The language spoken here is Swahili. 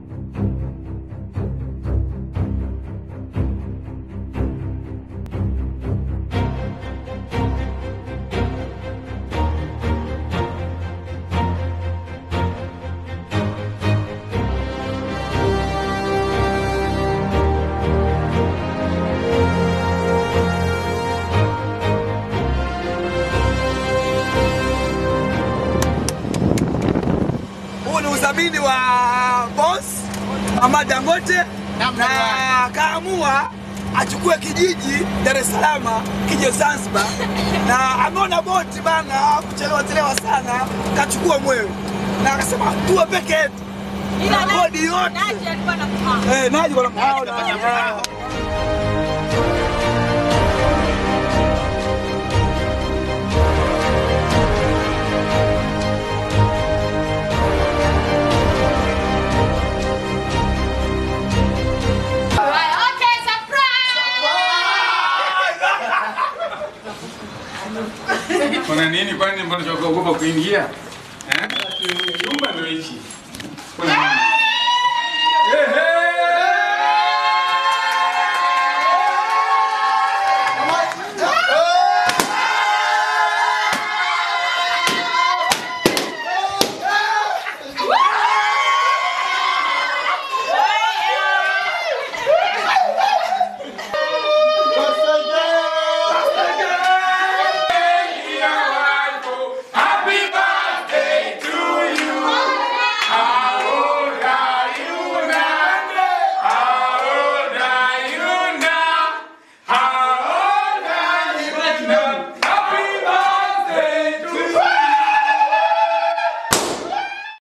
Huu ni udhamini wa boss Mama Dangote na akaamua achukue kijiji Dar es Salaam kije Zanzibar, na ameona boti bana kuchelewa chelewa sana, kachukua mwewe na akasema tuwe peke yetu na bodi yote eh, naji bwana mhaona Kuna nini kwani mbona tunaogopa kuingia? Eh? Chumba ndio hichi. Kuna